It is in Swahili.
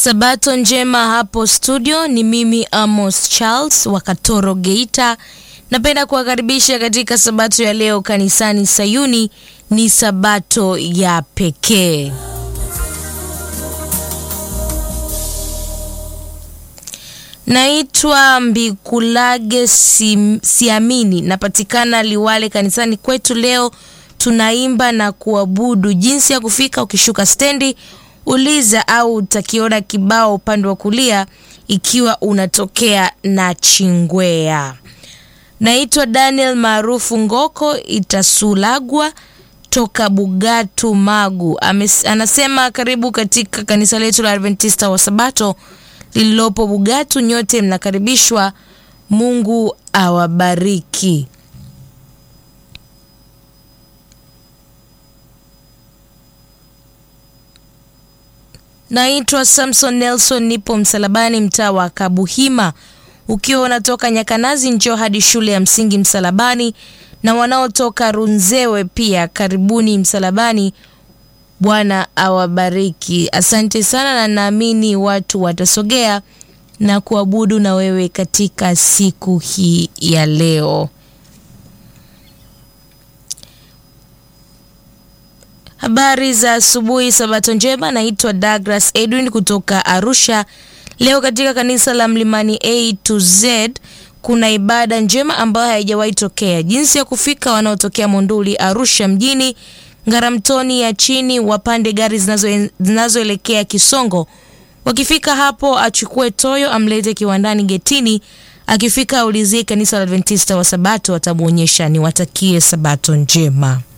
Sabato njema hapo studio, ni mimi Amos Charles wa Katoro Geita. Napenda kuwakaribisha katika sabato ya leo kanisani Sayuni. Ni sabato ya pekee. Naitwa Mbikulage si, Siamini, napatikana Liwale. Kanisani kwetu leo tunaimba na kuabudu. Jinsi ya kufika, ukishuka stendi uliza au utakiona kibao upande wa kulia ikiwa unatokea na Chingwea. Naitwa Daniel maarufu Ngoko Itasulagwa toka Bugatu Magu. Ames, anasema karibu katika kanisa letu la Adventista wa Sabato lililopo Bugatu. Nyote mnakaribishwa. Mungu awabariki. Naitwa Samson Nelson, nipo msalabani, mtaa wa Kabuhima. Ukiwa unatoka Nyakanazi, njoo hadi shule ya msingi Msalabani, na wanaotoka Runzewe pia karibuni Msalabani. Bwana awabariki. Asante sana, na naamini watu watasogea na kuabudu na wewe katika siku hii ya leo. Habari za asubuhi, sabato njema. Naitwa Douglas Edwin kutoka Arusha. Leo katika kanisa la Mlimani A to Z kuna ibada njema ambayo haijawahi tokea. Jinsi ya kufika, wanaotokea Monduli Arusha mjini, Ngaramtoni ya chini wapande gari zinazoelekea Kisongo. Wakifika hapo, achukue toyo amlete kiwandani getini. Akifika aulizie kanisa la Adventista wa Sabato, watamwonyesha. Niwatakie sabato njema.